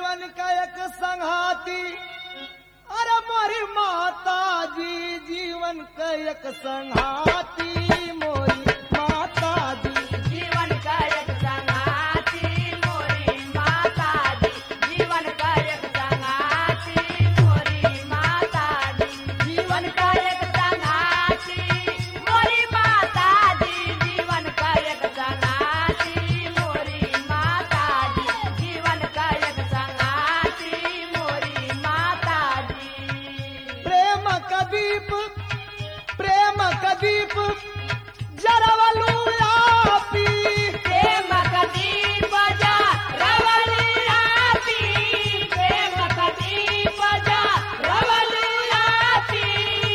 जीवन का एक संघाती अरे मोरी माता जी जीवन का एक संघाती मोरी माता जी जीवन का एक संगाती मोरी माता दी जीवन का एक संगाती मोरी माता दी जीवन का एक संगाती मोरी माता दी जीवन का एक संगाती मोरी माता दी जीवन का एक संगाती मोरी माता दी प्रेम का दीप प्रेम का दीप जरवलू आपी प्रेम कदी बजा रवली आती प्रेम कदी बजा रवली आती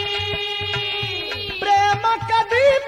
प्रेम का दीप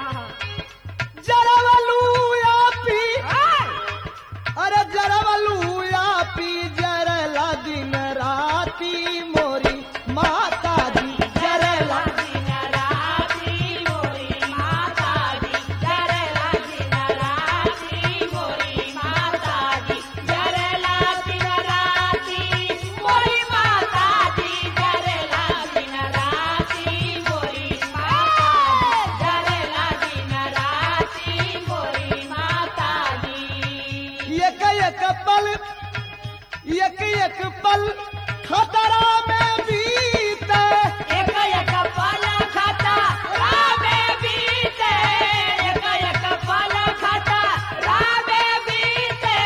जरवलू आपी अरे जरवलू आपी जरला दिन राती मोरी माता जी जरला दिन राती मोरी माता दी जरला दिन राती मोरी माता दी जरला दिन राती मोरी माता दी जरला दिन राती मोरी माता जरला दिन राती मोरी माता दी एक एक पल एक एक पल खतरा में बीते एक एक पल खाता रामे बीते एक एक पल खाता रामे बीते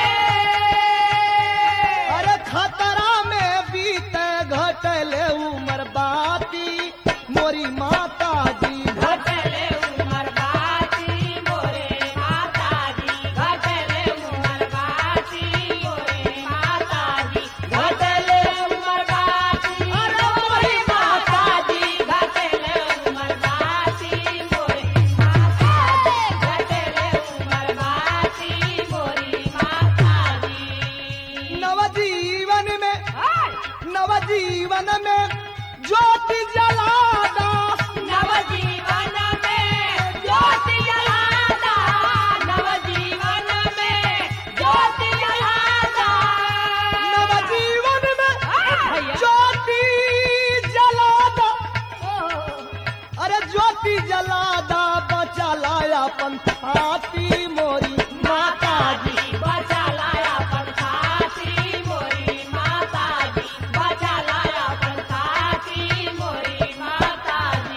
अरे खतरा में बीते घटले उमर बाती मोरी माता जी घटले उमर बाती मोरे माता दी घटले उमर बाती मोरे माता दी घटले उमर बाती अरे मोरी माता दी घटले उमर बाती मोरी माता दी घटले उमर बाती मोरी माता दी नवजीवन में नवजीवन में ज्योति जलादा नवजीवन में ज्योति जलाता नवजीवन में ज्योति जलाता नवजीवन में भैया। ज्योति जलादा अरे ज्योति जलादा बचा लाया पंथाती मोरी माता जी बचा लाया पंथाती मोरी माता जी बचा लाया पंथाती मोरी माता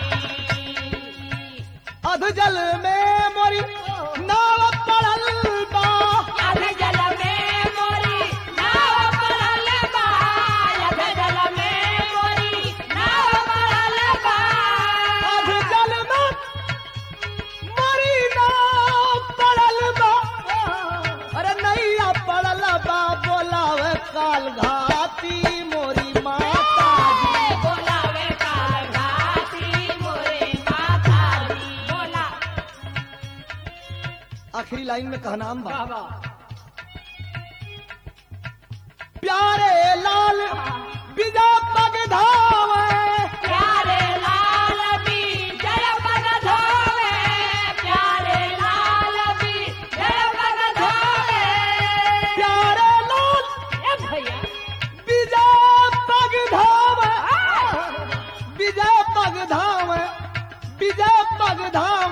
जी अध जल में मोरी नाव पड़ल बा अध जल में मोरी नाव पड़ल बा अध जल में मोरी नाव पड़ल बा अध जल में मोरी नाव पड़ल बा अरे नैया पड़ल बा बोलावे काल घाती मोरी माता जी बोलावे काल घाती मोरे माता दी बोला आखिरी लाइन में कहनाम बा बाबा प्यारे लाल बिजा पग धावे प्यारे लाल भी जय पग धोवे प्यारे लाल भी जय पग धोवे प्यारे लाल ए भैया बिजा पग धावे विजय पग धाम विजय पग धाम